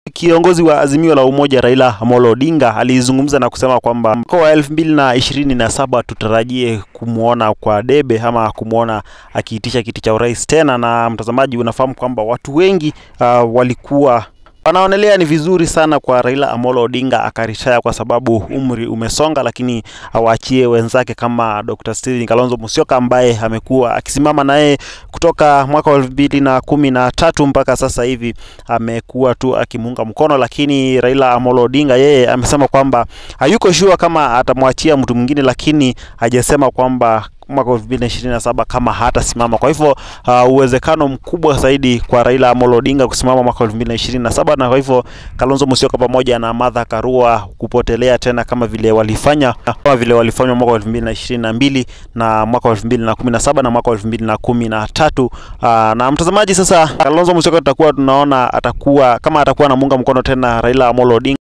Kiongozi wa Azimio la Umoja Raila Amolo Odinga alizungumza na kusema kwamba mwaka wa elfu mbili na ishirini na saba tutarajie kumwona kwa debe ama kumwona akiitisha kiti cha urais tena. Na mtazamaji, unafahamu kwamba watu wengi uh, walikuwa wanaonelea ni vizuri sana kwa Raila Amolo Odinga akaritaya kwa sababu umri umesonga, lakini awaachie wenzake kama Dr. Stephen Kalonzo Musyoka ambaye amekuwa akisimama naye kutoka mwaka wa elfu mbili na kumi na tatu mpaka sasa hivi amekuwa tu akimuunga mkono, lakini Raila Amolo Odinga yeye amesema kwamba hayuko sure kama atamwachia mtu mwingine, lakini hajasema kwamba mwaka elfu mbili na ishirini na saba kama hatasimama. Kwa hivyo uh, uwezekano mkubwa zaidi kwa Raila Amolo Odinga kusimama mwaka elfu mbili na ishirini na saba na kwa hivyo Kalonzo Musyoka pamoja na Martha Karua kupotelea tena kama vile walifanya kama vile walifanywa mwaka elfu mbili na ishirini na mbili na mwaka elfu mbili na kumi na saba na mwaka elfu mbili na kumi na tatu uh, na mtazamaji, sasa Kalonzo Musyoka tutakuwa tunaona atakuwa kama atakuwa anamuunga mkono tena Raila Amolo Odinga